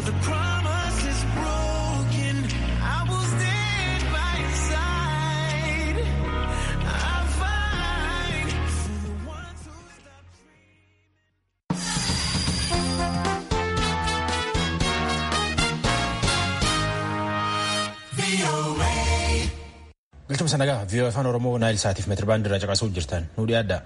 the promise is broken. I will stand by your side. I'll fight for the ones who stop dreaming. Galchumsa nagaa viiyoo afaan Oromoo Naayil Saatiif meetirbaandii irraa caqasuu jirtan nu dhiyaadha.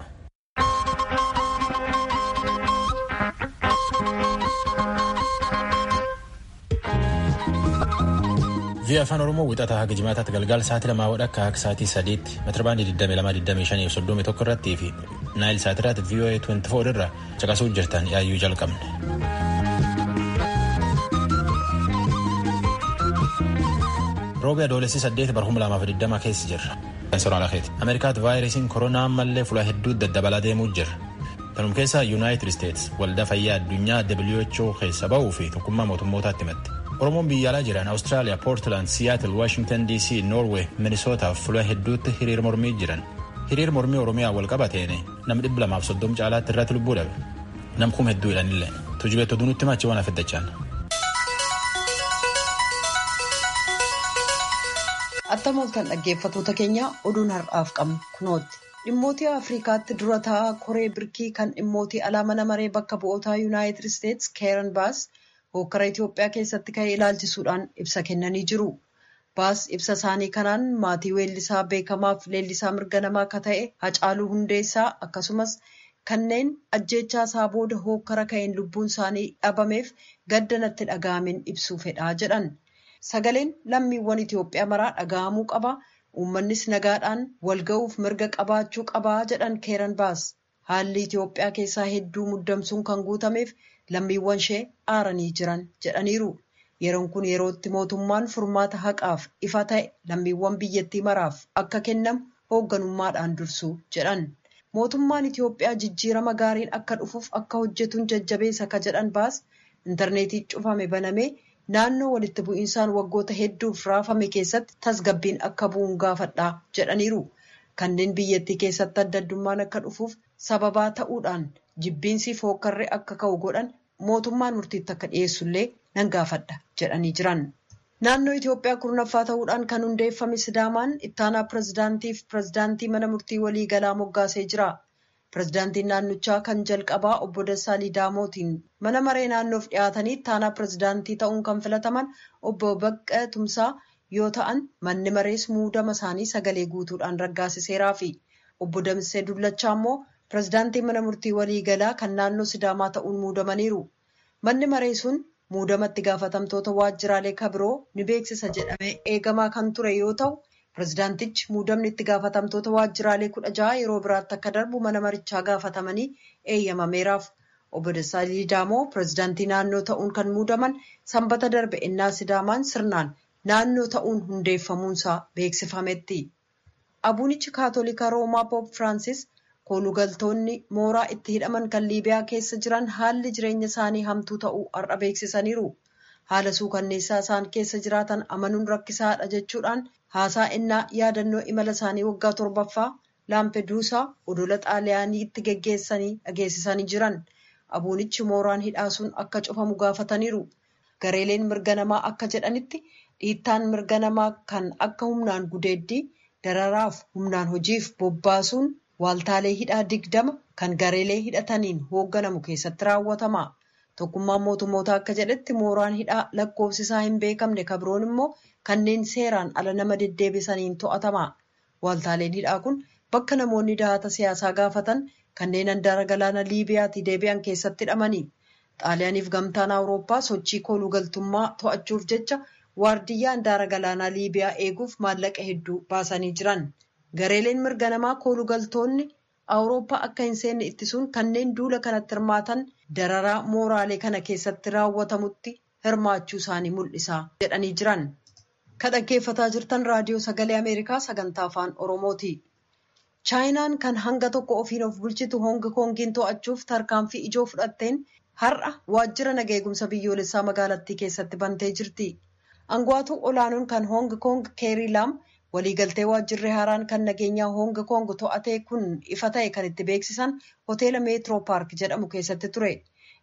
viiyoo afaan Oromoo wixataa haga jimaataatti galgaala sa'aatii lamaa wadhakka akka sa'aatii sadiitti meetirbaandii 22,25 irratti fi Naayil Saatiirratti viiyoo 24 irra caqasuu jirtan yaayyuu jalqabne. roobi adoolessi saddeet barhuma lamaaf digdama keessa jirra. ameerikaatti vaayirasiin koronaa ammallee fuula hedduutti daddabalaa deemuu jira. kanuma keessaa yuunaayitid isteetsi waldaa fayyaa addunyaa who keessa ba'uu fi tokkummaa mootummootaatti himatti. oromoon biyya alaa jiran awustiraaliyaa poortilaand siyaatil waashingtan dc noorweey minisootaaf fuula hedduutti hiriir mormii jiran. hiriir mormii oromiyaa wal qabateen nam dhibba lamaaf soddom caalaatti irratti lubbuu dhabe. nam kuma hedduu hidhanillee tujubeettu dunutti machi waan afeddachaan. Attamooltan dhaggeeffatoota keenya oduun har'aaf qabnu kunooti. Dhimmootii Afrikaatti dura taa'aa koree birkii kan dhimmootii alaa mana maree bakka bu'ootaa Yuunaayitid Isteetsi Keeran Baas hokkara Itoophiyaa keessatti ka'ee ilaalchisuudhaan ibsa kennanii jiru. Baas ibsa isaanii kanaan maatii weellisaa beekamaaf leellisaa mirga namaa akka ta'e Hacaaluu Hundeessaa akkasumas kanneen ajjeechaa isaa booda hokkara ka'een lubbuun isaanii dhabameef gadda natti dhaga'ameen ibsuu fedhaa jedhan. Sagaleen lammiiwwan Itoophiyaa maraa dhaga'amuu qaba. Uummannis nagaadhaan walga'uuf mirga qabaachuu qabaa jedhan Keeran Baas. Haalli Itoophiyaa keessaa hedduu muddamsuun kan guutameef lammiiwwan ishee aaranii jiran jedhaniiru. Yeroon kun yerootti mootummaan furmaata haqaaf ifa ta'e lammiiwwan biyyattii maraaf akka kennamu hoogganummaadhaan dursuu jedhan. Mootummaan Itoophiyaa jijjiirama gaariin akka dhufuuf akka hojjetuun jajjabeessa ka jedhan Baas intarneetii cufame banamee. naannoo walitti bu'iinsaan waggoota hedduuf raafame keessatti tasgabbiin akka bu'uun gaafadhaa jedhaniiru. Kanneen biyyattii keessatti adda addummaan akka dhufuuf sababaa ta'uudhaan jibbiinsiif hookkarree akka ka'u godhan mootummaan murtiitti akka dhiyeessullee nan gaafadha jedhanii jiran. Naannoo Itoophiyaa kurnaffaa ta'uudhaan kan hundeeffame Sidaamaan ittaanaa pirezidaantii fi pirezidaantii mana murtii walii galaa moggaasee jira. Pirezidaantiin naannichaa kan jalqabaa obbo Dassaalii Daamootiin mana maree naannoof dhiyaatanii ittaanaa pirezidaantii ta'uun kan filataman obbo Baqqee Tumsaa yoo ta'an manni marees muudama isaanii sagalee guutuudhaan raggaasiseeraa fi obbo Damissee Dullachaa immoo pirezidaantii mana murtii waliigalaa kan naannoo Sidaamaa ta'uun muudamaniiru. Manni maree sun muudamatti gaafatamtoota waajjiraalee kabiroo ni beeksisa jedhamee eegamaa kan ture yoo ta'u. Pirezidaantichi muudamni itti gaafatamtoota waajjiraalee kudha jaha yeroo biraatti akka darbu mana marichaa gaafatamanii eeyyamameeraaf. Obbo Dassaalii Daamoo pirezidaantii naannoo ta'uun kan muudaman sanbata darbe ennaa Sidaamaan sirnaan naannoo ta'uun hundeeffamuunsaa beeksifametti. Abuunichi Kaatolikaa Roomaa Poop Firaansis koolugaltoonni mooraa itti hidhaman kan Liibiyaa keessa jiran haalli jireenya isaanii hamtuu ta'uu har'a beeksisaniiru. Haala suukanneessaa isaan keessa jiraatan amanuun rakkisaadha jechuudhaan haasaa ennaa yaadannoo imala isaanii waggaa torbaffaa laampeduusaa odola xaaliyaaniitti geggeessanii dhageessisanii jiran abuunichi mooraan hidhaa sun akka cufamu gaafataniiru gareeleen mirga namaa akka jedhanitti dhiittaan mirga namaa kan akka humnaan gudeeddii dararaaf humnaan hojiif bobbaasuun waaltaalee hidhaa digdama kan gareelee hidhataniin hoogganamu keessatti raawwatama. Tokkummaan mootummoota akka jedhetti mooraan hidhaa lakkoofsisaa hin beekamne kabroon immoo kanneen seeraan ala nama deddeebisaniin to'atama. Waaltaaleen hidhaa kun bakka namoonni dahata siyaasaa gaafatan kanneen handaara galaana Liibiyaatii deebi'an keessatti hidhamani. Xaaliyaaniif gamtaan Awurooppaa sochii koolugaltummaa to'achuuf jecha waardiyyaa handaara galaanaa Liibiyaa eeguuf maallaqa hedduu baasanii jiran. Gareeleen mirga namaa koolugaltoonni Awurooppaa akka hin seenne ittisuun kanneen duula kanatti hirmaatan dararaa mooraalee kana keessatti raawwatamutti hirmaachuu isaanii mul'isa jedhanii jiran. Kan dhaggeeffataa jirtan raadiyoo sagalee Ameerikaa sagantaa afaan Oromooti. Chaayinaan kan hanga tokko ofiin of bulchitu Hongi Kongiin to'achuuf tarkaanfii ijoo fudhatteen har'a waajjira nagaa eegumsa biyyoolessaa magaalattii keessatti bantee jirti. Angawtuu olaanoon kan Hongi Kong Keerii Laam waliigaltee waajjirri haaraan kan nageenyaa Hongi Kong to'atee kun ifa ta'e kan itti beeksisan hoteela meetiroo paark jedhamu keessatti ture.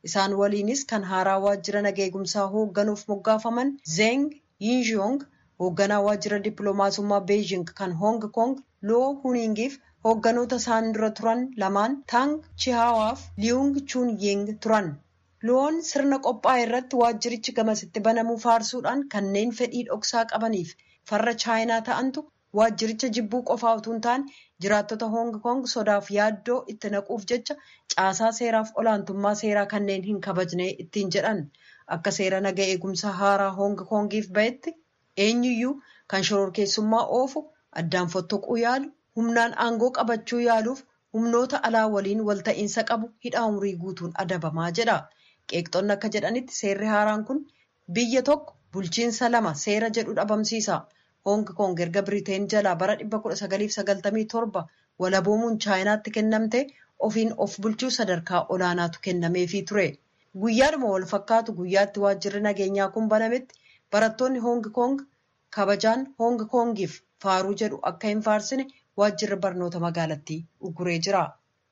Isaan waliinis kan haaraa waajjira nageegumsaa hoogganuuf moggaafaman Zeng Yinzhong hoogganaa waajjira dippiloomaasummaa Beijing kan Hong Kong Loo Huningiif hoogganoota isaan dura turan lamaan Tang Chihawaaf Liung Chunying turan. Loon sirna qophaa'e irratti waajjirichi gamasitti banamuu faarsuudhaan kanneen fedhii dhoksaa qabaniif farra chaayinaa ta'antu waajjiricha jibbuu qofaa utuu hin taane jiraattota Hong Kong sodaaf yaaddoo itti naquuf jecha caasaa seeraaf olaantummaa seeraa kanneen hin kabajne ittiin jedhan akka seera naga eegumsa haaraa Hong Kongiif ba'etti eenyuyyuu kan shororkeessummaa oofu addaan fottoquu yaalu humnaan aangoo qabachuu yaaluuf humnoota alaa waliin walta'iinsa qabu hidhaa umurii guutuun adabamaa jedha. Qeeqxonni akka jedhanitti seerri haaraan kun biyya tokko bulchiinsa lama seera jedhu dhabamsiisa. Hong Kong erga Biriteen jalaa bara 1997 walaboomuun chaayinaatti kennamte ofiin of bulchuu sadarkaa olaanaatu kennameefii ture. Guyyaadhuma wal fakkaatu guyyaatti waajjirri nageenyaa kun banametti barattoonni Hong Kong kabajaan Hong Kongiif faaruu jedhu akka hin faarsine waajjirri barnoota magaalattii uguree jira.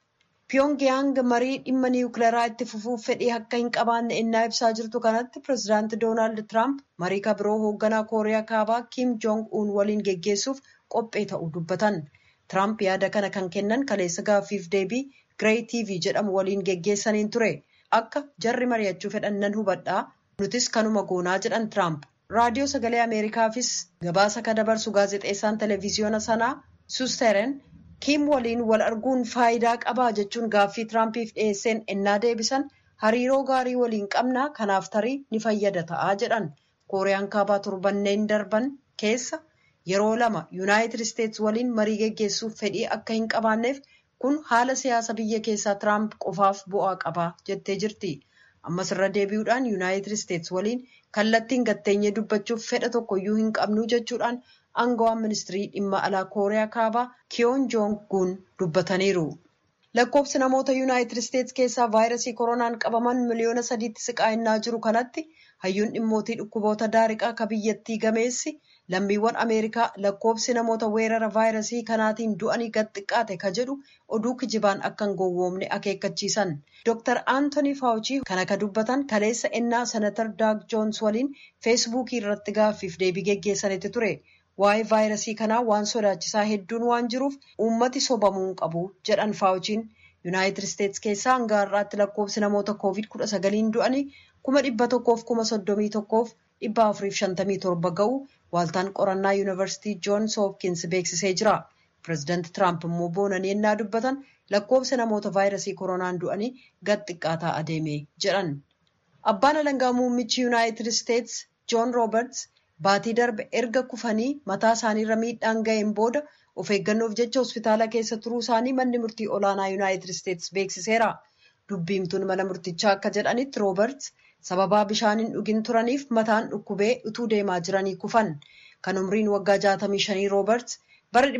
Pyongyang marii dhimma niwukileeraa itti fufuuf fedhii akka hin qabaanne innaa ibsaa jirtu kanatti pireezidaanti Doonaald Tiraamp marii kabiroo hoogganaa Kooriyaa Kaabaa Kim Joong Un waliin geggeessuuf qophee ta'uu dubbatan. Tiraamp yaada kana kan kennan kaleessa gaaffiif deebii Girey TV jedhamu waliin geggeessaniin ture. Akka jarri mari'achuu fedhan nan hubadhaa nutis kanuma goonaa jedhan Tiraamp. Raadiyoo sagalee Ameerikaafis gabaasa kan dabarsu gaazexeessaan televiziyoona sanaa Susteren Kim waliin wal arguun faayidaa qabaa jechuun gaaffii Tiraampiif dhiyeesseen ennaa deebisan hariiroo gaarii waliin qabnaa kanaaf tarii ni fayyada ta'aa jedhan. Kooriyaan kaabaa torbanneen darban keessa yeroo lama Yuunaayitid Isteets waliin marii geggeessuuf fedhii akka hin qabaanneef kun haala siyaasa biyya keessaa Tiraamp qofaaf bu'aa qabaa jettee jirti. Ammas irra deebi'uudhaan Yuunaayitid Isteets waliin kallattiin gatteenyee dubbachuuf fedha tokkoyyuu hin qabnu jechuudhaan aangawaan ministirii dhimma alaa kooriyaa kaabaa kiyoon joong gun dubbataniiru. Lakkoofsi namoota yuunaayitid isteets keessaa vaayirasii koronaan qabaman miliyoona sadiitti siqaa'inaa jiru kanatti hayyuun dhimmootii dhukkuboota daariqaa ka biyyattii gameessi lammiiwwan ameerikaa lakkoofsi namoota weerara vaayirasii kanaatiin du'anii gad xiqqaate ka jedhu oduu kijibaan akka hin gowwoomne akeekkachiisan. Dr. Anthony Fauci kana ka dubbatan kaleessa ennaa senatar Daag Joons waliin feesbuukii irratti gaaffiif deebii geggeessanitti ture. Waa'ee vaayirasii kanaa waan sodaachisaa hedduun waan jiruuf uummati sobamuu hin qabu jedhan Faawuchiin. Yuunaayitid Isteets keessaa hanga har'aatti lakkoofsi namoota koovid kudha sagaliin du'anii kuma dhibba tokkoof kuma soddomii tokkoof dhibba afuriif shantamii torba ga'u waaltaan qorannaa yuunivarsiitii Joons Hoopkins beeksisee jira. Pireezidaanti Tiraamp immoo boonanii ennaa dubbatan lakkoofsa namoota vaayirasii koronaan du'anii gad xiqqaataa adeeme jedhan. Abbaan alangaa muummichi Yuunaayitid Isteets Joon Rooberts baatii darbe erga kufanii mataa isaaniirra miidhaan ga'een booda of eeggannoof jecha hospitaala keessa turuu isaanii manni murtii olaanaa yuunaayitid isteets beeksiseera. Dubbiimtuun mana murtichaa akka jedhanitti rooberts sababaa bishaan hin dhugin turaniif mataan dhukkubee utuu deemaa jiranii kufan. Kan umriin waggaa 65 rooberts bara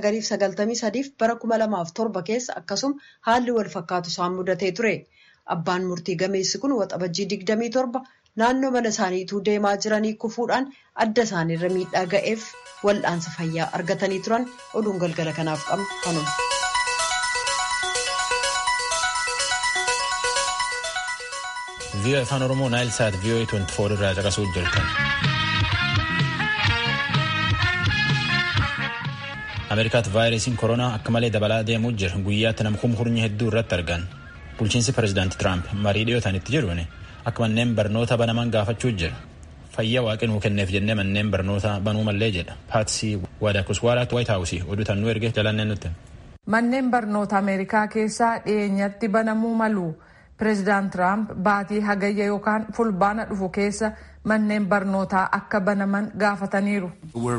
1993 fi bara 2007 keessa akkasuma haalli wal fakkaatu isaan mudatee ture. Abbaan murtii gameessi kun waxabajjii 27 naannoo mana isaaniituu deemaa jiranii kufuudhaan adda isaaniirra miidhaa ga'eef wal'aansa fayyaa argatanii turan oduun galgala kanaaf qabnu kanuma. vii'oo afaan oromoo naayil saat vii'oo 24 irraa caqasuu jirtan. ameerikaatti vaayirasiin koronaa akka malee dabalaa deemuu jira guyyaatti nama kumkurnya hedduu irratti argan bulchiinsi pireezidaanti tiraamp marii dhiyootaanitti jedhuun akka manneen barnoota banaman gaafachuu jira fayyaa waaqinuu kenneef jennee manneen barnoota banuu mallee jedha paatsii wadakuswaaraatti waayit haawusii oduu tannuu erge jalanneen nutti. manneen barnoota ameerikaa keessaa dhiyeenyatti banamuu malu pireezidaant tiraamp baatii hagayya yookaan fulbaana dhufu keessa manneen barnootaa akka banaman gaafataniiru.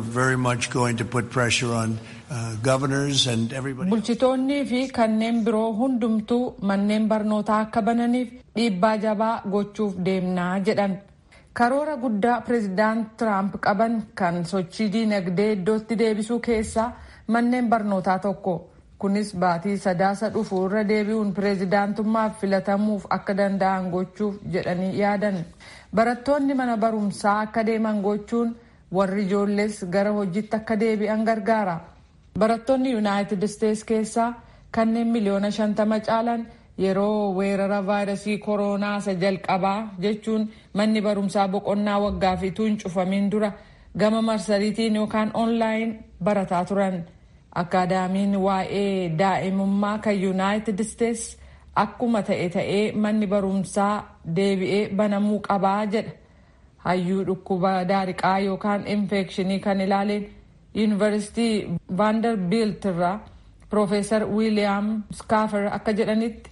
bulchitoonnii fi kanneen biroo hundumtuu manneen barnootaa akka bananiif dhiibbaa jabaa gochuuf deemnaa jedhan. karoora guddaa pireezidaant tiraamp qaban kan sochii diinagdee iddootti deebisuu keessaa manneen barnootaa tokko. kunis baatii sadaasa dhufu irra deebi'uun pireezidaantummaaf filatamuuf akka danda'an gochuuf jedhanii yaadan barattoonni mana barumsaa akka deeman gochuun warri ijoollees gara hojiitti akka deebi'an gargaara barattoonni yuunaayitid isteets keessaa kanneen miliyoona shantama caalan yeroo weerara vaayirasii kooroonaa isa jalqabaa jechuun manni barumsaa boqonnaa waggaa fi tuun cufamin dura gama marsariitiin yookaan oonlaayin barataa turan. Akaadaamiin waa'ee daa'imummaa kan yuunaayitid isteets akkuma ta'e ta'ee manni barumsaa deebi'ee banamuu qabaa jedha. Hayyuu dhukkuba daariqaa yookaan infekshinii kan ilaaleen yuunivarsiitii vaandarbiilt irraa Piroofeesar Wiiliyaam Skaafer akka jedhanitti.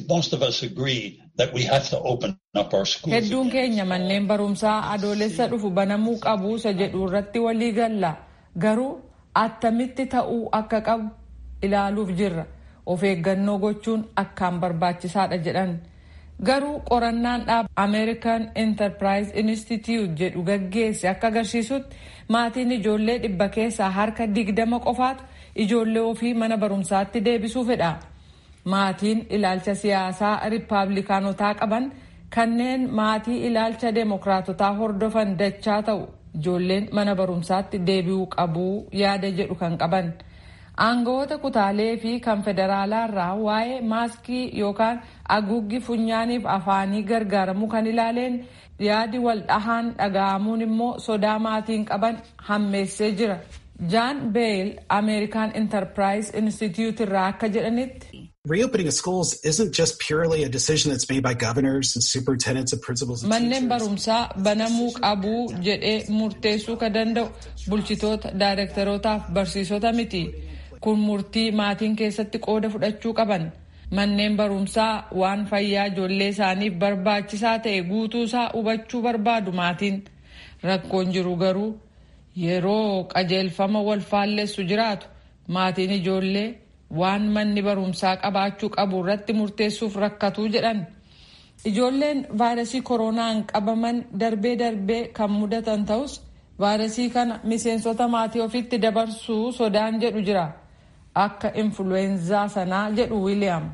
Hedduun keenya manneen barumsaa adoolessa dhufu banamuu qabu isa jedhu irratti walii galla. Garuu attamitti ta'uu akka qabu ilaaluuf jirra. Of eeggannoo gochuun akkaan barbaachisaadha jedhan. Garuu qorannaan dhaaba American Enterprise Institute jedhu gaggeesse akka agarsiisutti maatiin ijoollee dhibba keessaa harka digdama qofaatu ijoollee ofii mana barumsaatti deebisuu fedha. Maatiin ilaalcha siyaasaa riippaabilikaanotaa qaban kanneen maatii ilaalcha deemokiraatotaa hordofan dachaa ta'u ijoolleen mana barumsaatti deebi'uu qabuu yaada jedhu kan qaban. Aangawoota kutaalee fi kan federaalaa irraa waa'ee maaskii yookaan haguuggii funyaaniif afaanii gargaaramuu kan ilaaleen yaadi wal dhahaan dhaga'amuun immoo sodaa maatiin qaban hammeessee jira. Jaan Beel American Enterprise Institute irraa akka jedhanitti. Reopening of schools isn't just purely a decision that's made by governors and superintendents and principals and Manneen barumsaa banamuu qabuu jedhee murteessuu ka danda'u bulchitoota, daayirektarootaaf barsiisota miti. Kun murtii maatiin keessatti qooda fudhachuu qaban. Manneen barumsaa waan fayyaa ijoollee isaaniif barbaachisaa ta'e guutuusaa hubachuu barbaadu maatiin. Rakkoon jiru garuu yeroo qajeelfama wal faalleessu jiraatu maatiin ijoollee waan manni barumsaa qabaachuu qabu irratti murteessuuf rakkatuu jedhan. Ijoolleen vaayirasii koronaan qabaman darbee darbee kan mudatan ta'us vaayirasii kana miseensota maatii ofitti dabarsuu sodaan jedhu jira. Akka influweenzaa sanaa jedhu Wiiliyaam.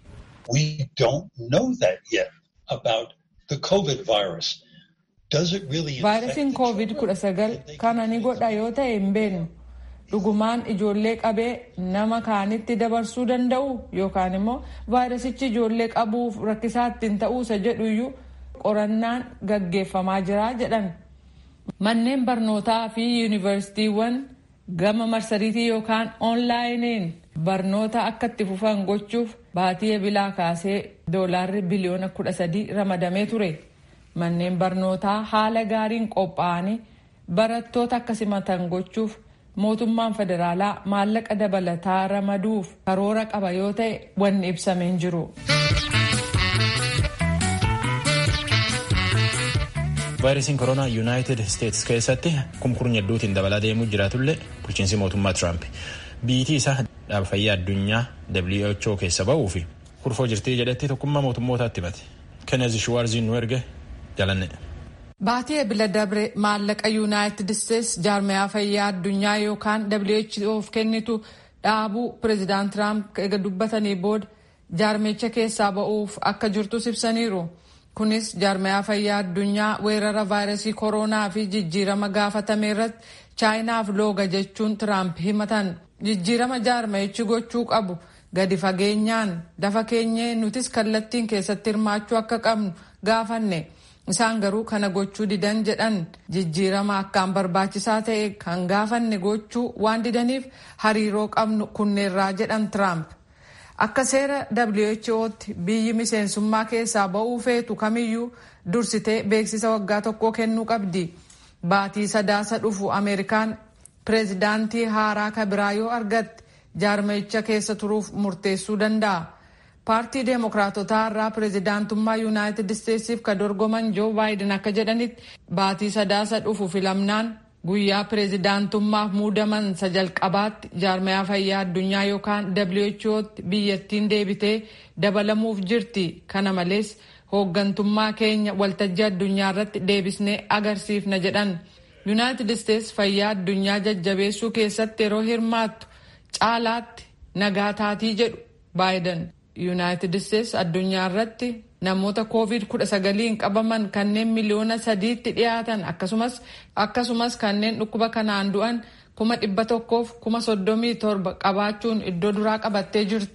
We don't know that yet about the COVID virus. Does it really Vaayirasiin koovid kudha sagal kana ni godha yoo ta'e hin beeknu. Dhugumaan ijoollee qabee nama kaanitti dabarsuu danda'u yookaan immoo vaayirasichi ijoollee qabuuf rakkisaa ittiin ta'uusa jedhuyyuu qorannaan gaggeeffamaa jira jedhan. Manneen barnootaa fi yuunivarsiitiiwwan gama marsariitii yookaan oonlaayiniin barnoota akka itti fufan gochuuf baatii ebilaa kaasee doolaarri biliyoona kudha sadii ramadamee ture. Manneen barnootaa haala gaariin qophaa'anii barattoota akka simatan gochuuf mootummaan federaalaa maallaqa dabalataa ramaduuf karoora qaba yoo ta'e wanni ibsameen jiru. vaayirasiin koronaa yuunaayitid isteetsi keessatti kumkurnya hedduutiin dabalaa deemuu jiraatullee bulchiinsi mootummaa tiraamp biitii isaa dhaaba fayyaa addunyaa who keessa ba'uu fi kurfoo jirtii jedhetti tokkummaa mootummootaatti himate kennezi shuwaarziin nu erge jalanne. Baatii ebila dabre maallaqa yuunaayitid isteetsi jaarmayaa fayyaa addunyaa yookaan WHOf kennitu dhaabuu pireezidaant tiraamp eega dubbatanii booda jaarmicha keessaa ba'uuf akka jirtus ibsaniiru. Kunis jaarmayaa fayyaa addunyaa weerara vaayirasii koronaa fi jijjiirama gaafatame irratti chaayinaaf looga jechuun tiraamp himatan. Jijjiirama jaarmayichi gochuu qabu gadi fageenyaan dafa keenyee nutis kallattiin keessatti hirmaachuu akka qabnu gaafanne. Isaan garuu kana gochuu didan jedhan jijjiirama akkaan barbaachisaa ta'e kan gaafanne gochuu waan didaniif hariiroo qabnu kunneerraa jedhan Tiraamp. Akka seera WHO'tti biyyi miseensummaa keessaa ba'uu feetu kamiyyuu dursitee beeksisa waggaa tokkoo kennuu qabdi. Baatii sadaasa dhufu Ameerikaan pireezidaantii haaraa kabiraa yoo argatte jaarmayicha keessa turuuf murteessuu danda'a. Paartii Deemokiraatotaa irraa pireezidaantummaa Yuunaayitid Isteetsiif ka dorgoman Joo Baayiden akka jedhanitti baatii sadaasa dhufu filamnaan guyyaa pireezidaantummaaf muudaman isa jalqabaatti jaarmayaa fayyaa addunyaa yookaan WHO'tti biyyattiin deebitee dabalamuuf jirti. Kana malees hooggantummaa keenya waltajjii addunyaa irratti deebisnee agarsiifna jedhan. Yuunaayitid Isteets fayyaa addunyaa jajjabeessuu keessatti yeroo hirmaattu caalaatti nagaa taatii jedhu Baayiden. Yuunaayitid Isteets addunyaa irratti namoota koovid kudha sagaliin qabaman kanneen miliyoona sadiitti dhiyaatan akkasumas akkasumas kanneen dhukkuba kanaan du'an kuma dhibba tokkoof kuma soddomii torba qabaachuun iddoo duraa qabattee jirti.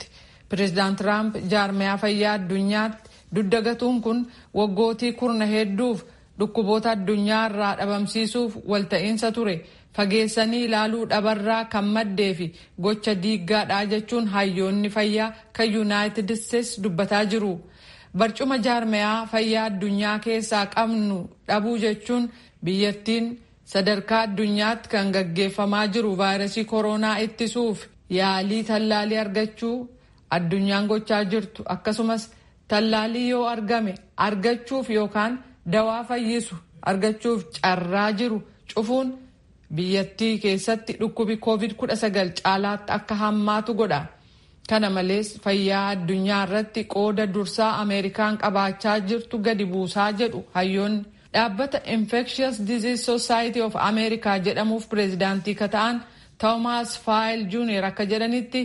Pireezidaant Tiraamp jaarmiyaa fayyaa addunyaatti duddagatuun kun waggootii kurna hedduuf dhukkuboota addunyaa irraa dhabamsiisuuf walta'iinsa ture. fageessanii ilaaluu dhabarraa kan maddee fi gocha diiggaadhaa jechuun hayyoonni fayyaa kan yuunaayitid isteetsi dubbataa jiru. Barcuma jaarmiyaa fayyaa addunyaa keessaa qabnu dhabuu jechuun biyyattiin sadarkaa addunyaatti kan gaggeeffamaa jiru vaayirasii koronaa ittisuuf yaalii tallaalii argachuu addunyaan gochaa jirtu akkasumas tallaalii yoo argame argachuuf yookaan dawaa fayyisu argachuuf carraa jiru cufuun. biyyattii keessatti dhukkubi covid-19 caalaatti akka hammaatu godha kana malees fayyaa addunyaa irratti qooda dursaa ameerikaan qabaachaa jirtu gadi buusaa jedhu hayyoonni dhaabbata infectious disease society of america jedhamuuf pireezidaantii ka ta'an toomaas faayil juuniyer akka jedhanitti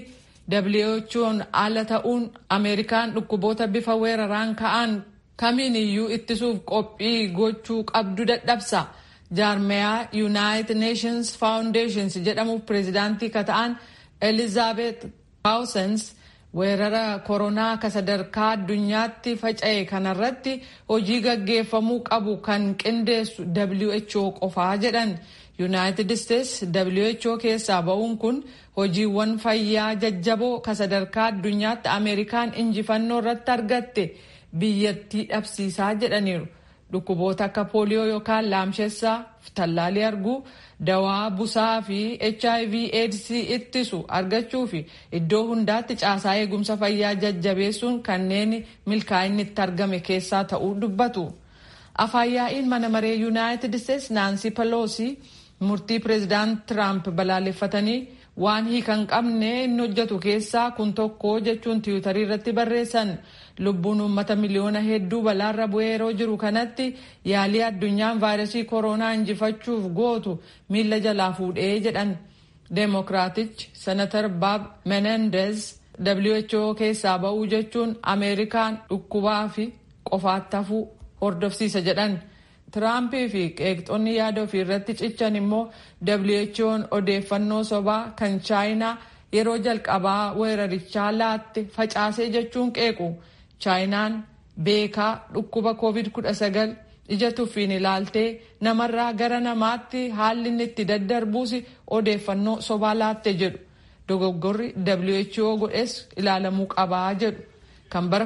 who'n ala ta'uun ameerikaan dhukkuboota bifa weeraraan ka'an kamiin iyyuu ittisuuf qophii gochuu qabdu dadhabsa. jaarmiyaa yuunaayitid neeshins faawundeeshins jedhamuuf pireezidaantii ka ta'an elizaabeet paawusens weerara koronaa ka sadarkaa addunyaatti faca'e kanarratti hojii gaggeeffamuu qabu kan qindeessu who qofaa jedhan yuunaayitid isteets who keessaa ba'uun kun hojiiwwan fayyaa jajjaboo ka sadarkaa addunyaatti ameerikaan injifannoo irratti argatte biyyattii dhabsiisaa jedhaniiru. dhukkuboota akka pooliyoo yookaan laamshessaa tallaalii arguu dawaa busaa fi hiv aids ittisu argachuu fi iddoo hundaatti caasaa eegumsa fayyaa jajjabeessuun kanneen milkaa'inni itti argame keessaa ta'uu dubbatu. afaan yaa'iin mana maree yuunaayitid isteets naansi peloosi murtii pireezidaant tiraamp balaaleffatanii waan hiikan qabne inni hojjetu keessaa kun tokko jechuun tiwutarii irratti barreessan. lubbuun uummata miliyoona hedduu balaarra bu'ee yeroo jiru kanatti yaalii addunyaan vaayirasii koronaa injifachuuf gootu miila jalaa fuudhee jedhan deemokiraatichi senatar baab menendez who keessaa ba'uu jechuun ameerikaan dhukkubaa fi qofaatti hafuu hordofsiisa jedhan tiraampii fi qeeqxonni yaada ofii irratti cichan immoo who'n odeeffannoo sobaa kan chaayinaa yeroo jalqabaa weerarichaa laatte facaasee jechuun qeequ. chaayinaan beekaa dhukkuba covid-19 ija tuffiin ilaaltee namarraa gara namaatti haalli inni itti daddarbuus odeeffannoo sobaa laatte jedhu dogoggorri who godhes ilaalamuu qabaa jedhu kan bara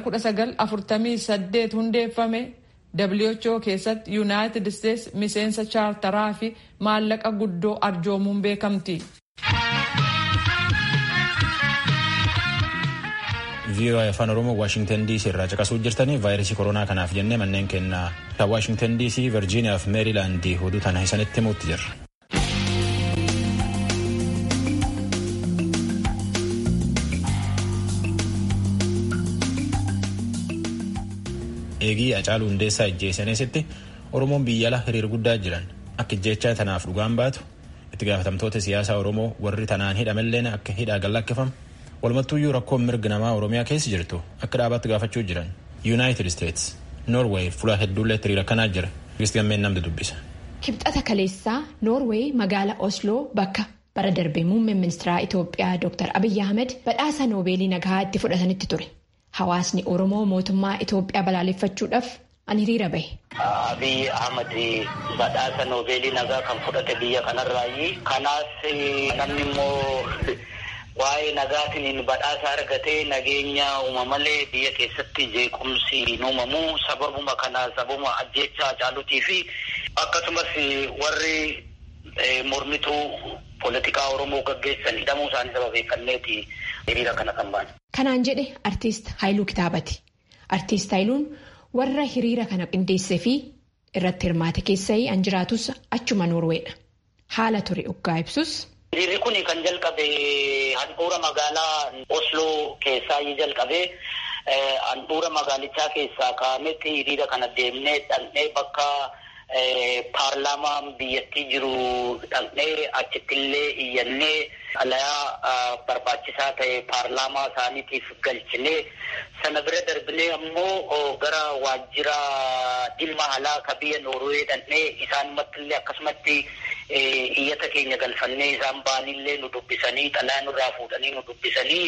1948 hundeeffame who keessatti yuunaayitid isteets miseensa chaartaraa fi maallaqa guddoo arjoomuun beekamti. VOA afaan oromoo waashingtan dc irraa caqasuu jirtanii vaayirasii koronaa kanaaf jennee manneen kennaa kan waashingtan dc virjiiniyaa fi meerilaandii hoduu tana isanitti himuutti jirra. eegii acaaluu hundeessaa ijjeessaniisitti oromoon biyya ala hiriir guddaa jiran akka ijjeechaa tanaaf dhugaan baatu itti gaafatamtoota siyaasaa oromoo warri tanaan hidhamelleen akka hidhaa gallakkifamu walumattuuyyuu rakkoon mirga namaa oromiyaa keessa jirtu akka dhaabaatti gaafachuu jiran yuunaayitid isteets noorweey fuula hedduullee hiriira kanaa jira kiristiyan namni dubbisa. kibxata kaleessaa noorweey magaalaa osloo bakka bara darbee muummeen ministeeraa itoophiyaa dr abiyyi ahmed badhaasa noobeelii nagaa itti fudhatanitti ture hawaasni oromoo mootummaa itoophiyaa balaaleffachuudhaaf an hiriira bahe. Abiy Ahmad badhaasa noobeelii nagaa kan fudhate biyya kanarraayi. Kanaas namni immoo waa'ee nagaatiin badhaasa argatee nageenya uumamalee biyya keessatti jeequmsi hin uumamu sababuma kana sababuma ajjeechaa caalutii fi akkasumas warri mormituu poolitikaa Oromoo gaggeessan hidhamuu isaanii sababeeffanneeti hiriira kana kan baane. Kanaan jedhe artiist Haayiluu Kitaabati. Artiist Haayiluun warra hiriira kana qindeessee fi irratti hirmaate keessa an jiraatus achuma Noorweedha. Haala ture uggaa ibsus. Hiriirri kun kan jalqabe handhuura magaalaa Osloo keessaa jalqabe handhuura magaalichaa keessaa ka'ametti hiriira kana deemnee dhaqnee bakka paarlaamaan biyyattii jiru dhaqnee achittillee iyyannee alayaa barbaachisaa ta'e paarlaamaa isaaniitiif galchinee sana bira darbinee ammoo gara waajjira dhimma alaa ka biyya Noorwee dhaqnee isaanimattillee akkasumatti iyyata keenya galfannee isaan baanillee nu dubbisanii xalaa nurraa fuudhanii nu dubbisanii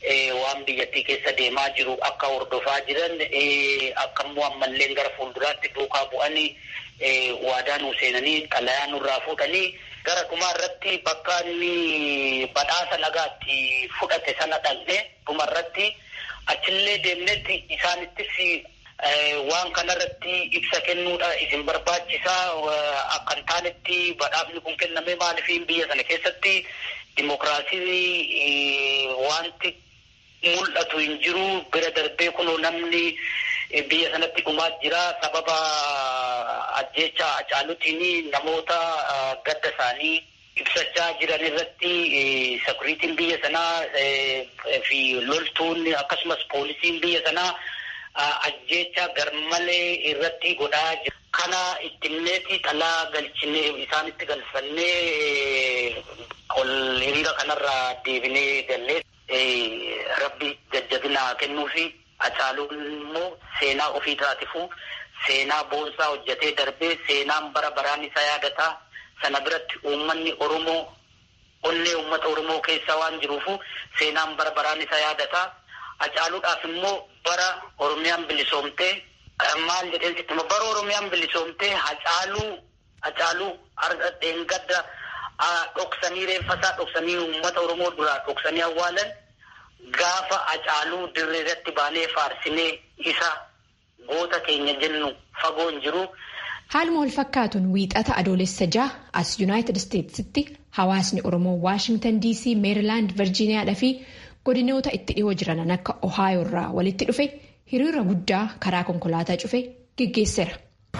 waan biyyattii keessa deemaa jiru akka hordofaa jiran akka immoo ammallee gara fuulduraatti duukaa bu'anii waadaa nuu seenanii xalayaa nurraa fuudhanii gara dhumaa irratti bakka inni badhaasa nagaatti fudhate sana dhaqne dhuma irratti achillee deemnetti isaanittis waan kanarratti ibsa kennuudha isin barbaachisaa akka hin taanetti badhaafni kun kenname maaliif biyya sana keessatti dimokiraasii wanti mul'atu hin jiru bira darbee kunoo namni biyya sanatti dhumaa jira sababa ajjeecha Hacaaluutiin namoota gadda isaanii ibsachaa jiran irratti sekuriitiin biyya sanaa fi loltuun akkasumas poolisiin biyya sanaa ajjeecha garmalee irratti godhaa jira. Kana ittimneeti xalaa galchinee isaanitti galfannee ol hiriira kanarraa deebinee gallee rabbi jajjabinaa kennuufi Hacaaluun immoo seenaa ofii taatifu seenaa boonsaa hojjetee darbee seenaan bara baraan isa yaadataa sana biratti uummanni Oromoo onnee uummata Oromoo keessa waan jiruufu seenaan bara baraan isa yaadataa Hacaaluudhaaf immoo bara Oromiyaan bilisoomtee maal jedheen sittuma bara Oromiyaan bilisoomtee Hacaaluu Hacaaluu dheengadda dhoksanii reeffasaa dhoksanii uummata Oromoo duraa dhoksanii awwaalan gaafa Hacaaluu dirree irratti baanee faarsinee isa goota keenya jennu fagoo hin jiru. Haaluma wal fakkaatuun wiixata adoolessa ja'a as Yuunaayitid Isteetsitti hawaasni Oromoo Waashingtan DC, Meerilaand, Virjiiniyaadhaa fi godinoota itti dhiyoo jiran akka Ohaayoo irraa walitti dhufe hiriira guddaa karaa konkolaataa cufe geggeesseera.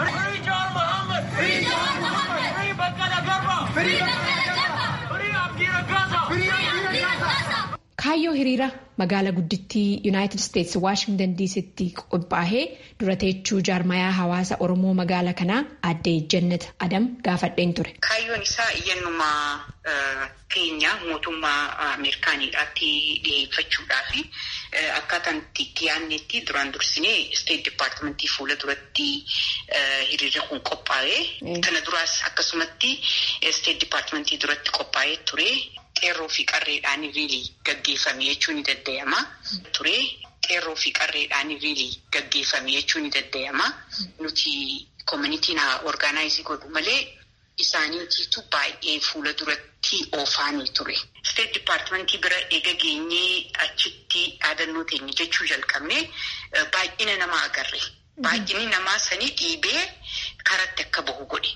Kaayyoo hiriira magaalaa guddittii Yuunaayitid Isteetsi Waashingtan DC'tti qophaa'ee dura teechuu jaarmayaa hawaasa Oromoo magaalaa kanaa aadde Jannat Adam gaafadheen ture. Kaayyoon isaa iyyannuma keenya mootummaa Ameerikaaniidhaatti dhiyeeffachuudhaa fi akkaataan itti yaadnetti duraan dursinee Isteet Dipaartimentii fuula duratti hiriirri kun qophaa'ee kana duraas akkasumatti Isteet Dipaartimentii duratti qophaa'ee ture. Qeerroo fi qarreedhaan riilii gaggeeffame jechuun ni danda'ama. Ture qeerroo fi qarreedhaan riilii gaggeeffame jechuun ni danda'ama. Nuti koominitiin haa orgaanaayizii godhu malee isaaniitiitu baay'ee fuula duratti oofaanii ture. Isteet Dipaartimentii bira eega geenyee achitti dhaadannoo teenya jechuu jalqabne baay'ina namaa agarre. Baay'inni namaa sanii dhiibee karatti akka bahu godhe.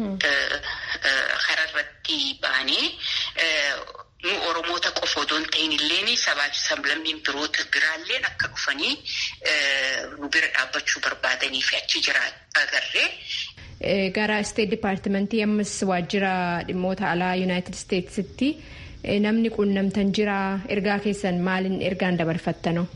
Kararratti baanee nu Oromoota qofa odoo hin ta'in illee sabaa fi sablammiin biroota biraalleen akka dhufanii nu bira dhaabbachuu barbaadanii fi achi jira agarree. Gara Isteet Dipaartimentii ammas waajjira dhimmoota alaa Yuunaayitid Isteetsitti namni quunnamtan jira ergaa keessan maaliin ergaan dabarfattanoo?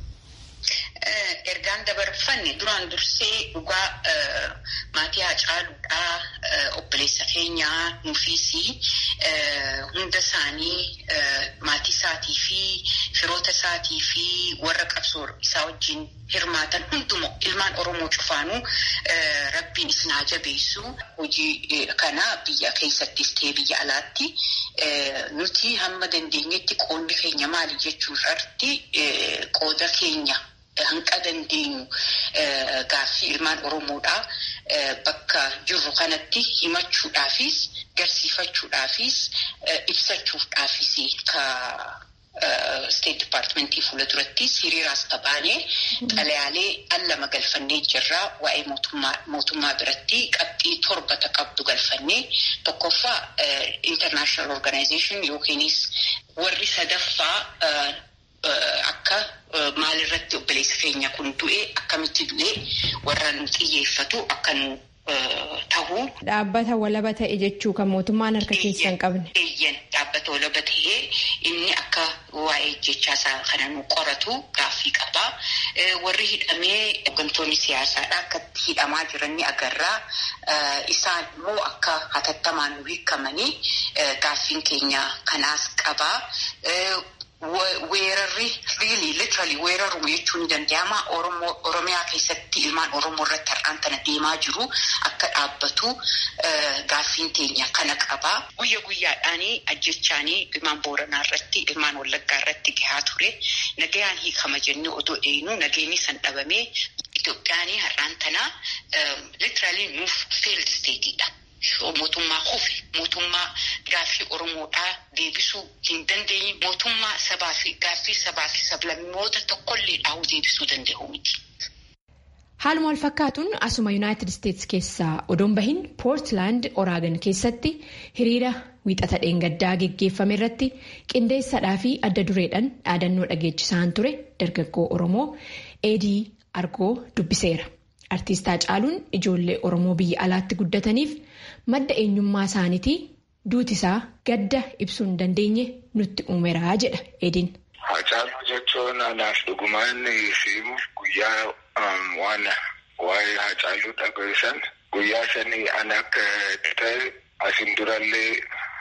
Ergaan dabarfanne duraan dursee dhugaa maatii Hacaaluudhaa obboleessa keenyaa nuufis hunda isaanii maatii isaatii fi firoota isaatii fi warra qabsoo isaa wajjin hirmaatan hundumaa ilmaan Oromoo cufaanuu rabbiin isin haa jabeessu hojii kana biyya keessattis ta'ee biyya alaatti nuti hamma dandeenyetti qoodni keenya maali jechuurratti qooda keenya. Hanqa dandeenyu gaaffii ilmaan Oromoodhaa bakka jirru kanatti himachuudhaafis garsiifachuudhaafis ibsachuudhaafis ka Isteet Dipaartimentii fuula durattis hiriiraas qabaanee xalayaalee allama galfannee jirraa waa'ee mootummaa biratti qabxii torbata qabdu galfannee tokkoffaa International Organization yookiinis warri sadaffaa akka maalirratti obboleessa keenya kun du'e akkamitti du'e warra nu xiyyeeffatu akka nu ta'u. Dhaabbata walaba ta'e jechuu kan mootummaan harka keessa hin qabne. Eeyyan dhaabbata walaba ta'ee inni akka waa'ee jechaasaa kana nu qoratu gaaffii qaba. Warri hidhamee hooggantoonni siyaasaadha akka hidhamaa jiran ni agarra. Isaan immoo akka hatattamaan nu hiikamanii gaaffiin keenya kanaas qaba. weerarri riili litirali weeraru jechuun ni danda'ama. Oromiyaa keessatti ilmaan Oromoo irratti har'aan tana deemaa jiru akka dhaabbatu gaaffiin teenya kana qaba. Guyya guyyaadhaan ajjechaanii ilmaan Booranaa irratti ilmaan Wallaggaa irratti gahaa ture. Nagayaan hiikama jennee otoo eenyu nageenyi san dhabamee Itoophiyaan har'aan tana litirali nuuf feeld steetiidha. Mootummaa kufe mootummaa gaaffii Oromoodhaa deebisuu hin dandeenye mootummaa sabaa fi gaaffii sabaa fi sablammoota tokkollee dhahu deebisuu danda'u miti. Haaluma wal fakkaatuun asuma Yuunaayitid Isteetsi keessaa odoon bahin Poortilaand Oraagan keessatti hiriira wiixata dheengaddaa geggeeffame irratti qindeessadhaa fi adda dureedhaan dhaadannoo dhageechisaan ture dargaggoo Oromoo Eedii Argoo dubbiseera. Artiistaa Caaluun ijoollee Oromoo biyya alaatti guddataniif madda eenyummaa isaaniitii duutisaa gadda ibsuu hin dandeenye nutti uumeraa jedha Eediin. Hacaaluu jechuun anaaf dhugumaan simuuf guyyaa waan waa'ee hacaaluu dhageessan guyyaa sanii an akka ta'e asin durallee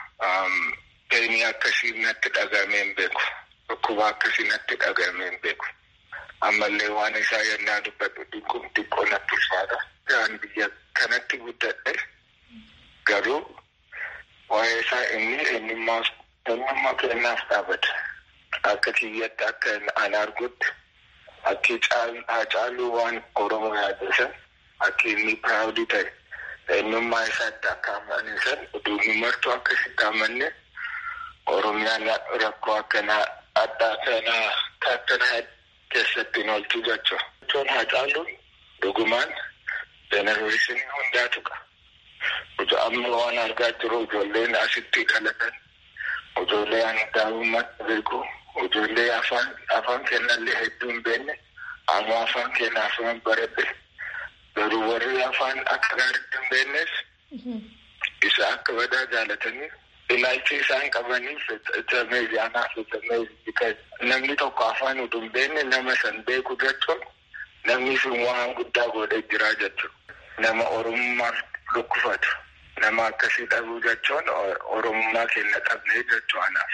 peenii akkasii natti dhagamee hin beeku. Dhukkuba akkasii natti dhagamee hin beeku. ammallee waan isaa yennaa dubbadhu xiqqoo xiqqoo natti ulfaata. Kan biyya kanatti guddadhe garuu waa'ee isaa inni eenyummaa kennaaf dhaabata. Akka kiyyatti akka an argutti akki hacaaluu waan Oromoo yaaddesan akka inni piraawudii ta'e eenyummaa isaatti akka amanisan uduunni martuu akkasitti amanne Oromiyaan rakkoo akkanaa addaa kanaa akkanaa keessatti hin oolchu jechuudha. Jechuun hacaaluun dhugumaan jenereeshinii hundaatu qaba. Amma waan argaa jiru ijoolleen asitti dhalatan ijoollee ani daa'imummaatti beeku ijoollee afaan afaan kennallee hedduu hin beekne amma afaan kenna afaan baradhe garuu warri afaan akka gaariitti hin beeknes isa akka badaa jaalatanii ilaalchi isaan qabaniif meediyaanaaf namni tokko afaan utuu hin beekne nama san beeku jechuun namni sun waan guddaa godhee jira jechuudha. Nama oromummaaf dhukkufatu nama akkasii dhabuu jechuun oromummaa keenya dhabnee jechuu anaaf.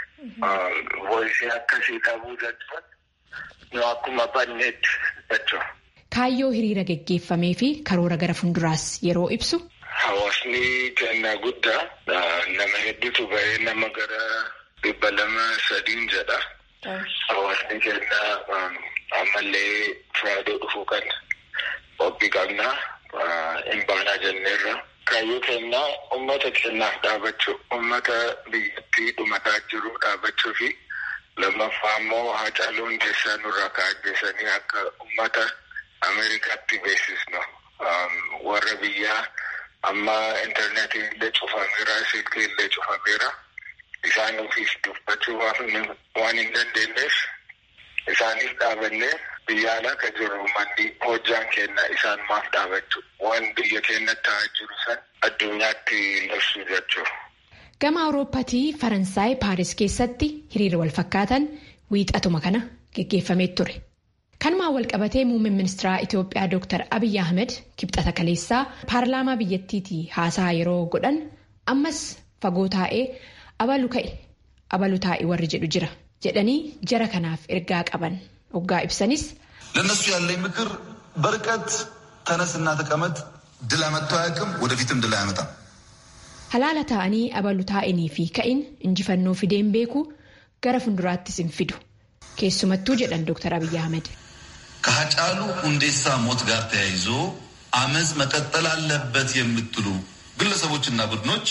Voisii akkasii dhabuu jechuun nu akkuma banneetti jechuudha. Kaayyoo hiriira geggeeffamee fi karoora gara fuulduraas yeroo ibsu. Hawaasni kennaa guddaa nama hedduutu bahee nama gara dhibba lama sadiin jedha. Hawaasni kennaa ammallee firaadee dhufuu kan qophii qabnaa hin baanaa jenneerra. Kaayyoo kennaa uummata kennaaf dhaabachuu uummata biyyattii dhumataa jiru dhaabachuu fi lammaffaa immoo hacaaluun keessaa nurraa kaa'ajjeesanii akka uummata Ameerikaatti beeksisnu warra biyyaa. amma intarneetii illee cufameera silkii illee cufameera isaan ofiif dubbachuu waan hin dandeenyeef isaaniif dhaabannee biyya alaa kan jiru manni hojjaan kenna isaan maaf dhaabachuu waan biyya keenyatti ta'aa jiru san addunyaatti labsuu jechuudha. Gama Awurooppaatii Faransaay Paaris keessatti hiriira wal fakkaatan wiixatuma kana geggeeffamee ture. Kanumaan wal qabatee muummeen ministeera Itoophiyaa Dr. Abiyyi Ahmed kibxata kaleessaa paarlaamaa biyyattiitii haasaa yeroo godhan ammas fagoo taa'ee abalu ka'e abalu taa'e warri jedhu jira jedhanii jara kanaaf ergaa qaban hoggaa ibsanis. ለእነሱ ያለኝ ምክር በርቀት ተነስና ተቀመጥ ድል አመጥቶ አያውቅም፣ ወደፊትም ድል አያመጣም። Halaala taa'anii abalu taa'anii fi ka'in injifannoo fideen beeku gara fuulduraattis hin fidu keessumattuu jedhan Dr. Abiyyi Ahmed. ከሀጫሉ ሁንዴሳ ሞት ጋር ተያይዞ አመፅ መቀጠል አለበት የምትሉ ግለሰቦችና ቡድኖች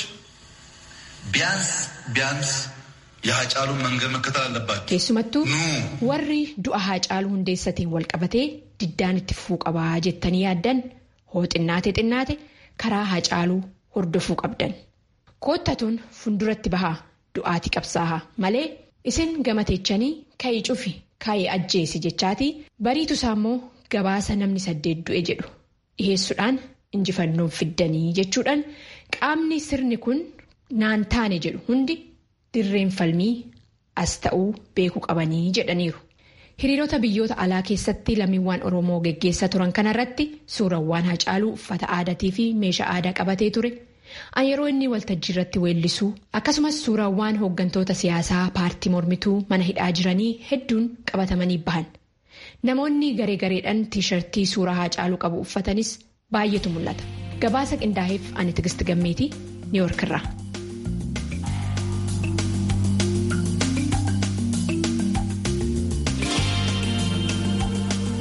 ቢያንስ ቢያንስ የሀጫሉን መንገድ መከተል አለባቸው። Keessumattuu warri du'a Haacaaluu Hundeessatiin wal qabatee diddaan itti fufuu qabaa jettanii yaaddan hoo xinnaate xinnaate karaa Haacaaluu hordofuu qabdan. Koottatuun fuulduratti bahaa du'aati qabsaahaa malee isin gamateechanii ka'ii cufi ka'ii ajjeesi jechaatii bariitu isaa immoo gabaasa namni saddeet du'e jedhu dhiheessuudhaan injifannoon fiddanii jechuudhaan qaamni sirni kun naan taane jedhu hundi dirreen falmii as ta'uu beekuu qabanii jedhaniiru. Hiriirota biyyoota alaa keessatti lammiiwwan Oromoo geggeessaa turan kanarratti suurawwan Haacaaluu uffata aadaatii fi meeshaa aadaa qabatee ture An yeroo inni waltajjii irratti weellisuu akkasumas suuraawwan hooggantoota siyaasaa paartii mormituu mana hidhaa jiranii hedduun qabatamanii bahan. Namoonni garee gareedhaan tiishartii suuraa Haacaaluu qabu uffatanis baay'eetu mul'ata. Gabaasa qindaa'eef ani Tigist Gammeetii Niiwoork irraa.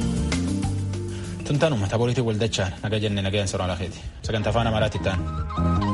Tuntaanuma taphoolitii waldachaan naga jenne nagayaan soraa laafeeti. Sagantaa afaan Amaaraatti ta'an.